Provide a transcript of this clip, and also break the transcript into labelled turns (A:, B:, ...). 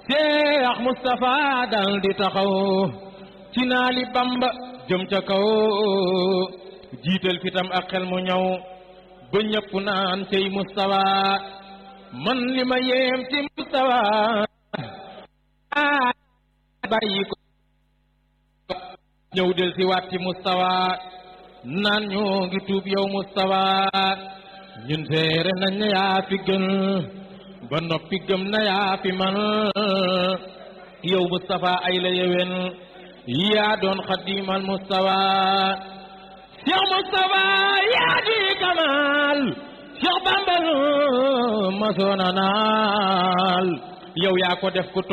A: Seex Mustafa dal di taxaw ci naali Bamba jëm ca kaw jiital fitam ak xel mu ñëw ba ñëpp naan cey Mustafa man li ma yéem ci Mustafa bàyyi ko ñëw del si waat ci Mustafa naan ñoo ngi tuub yow Mustafa ñun seere nañ na yaa fi gën ba noppi gëm na yaa fi man yow Mustafa ay la yewen yaa doon xadimal Mustafa Cheikh Mustafa yaa di kamal Cheikh Bambal masoona naal yow yaa ko def ku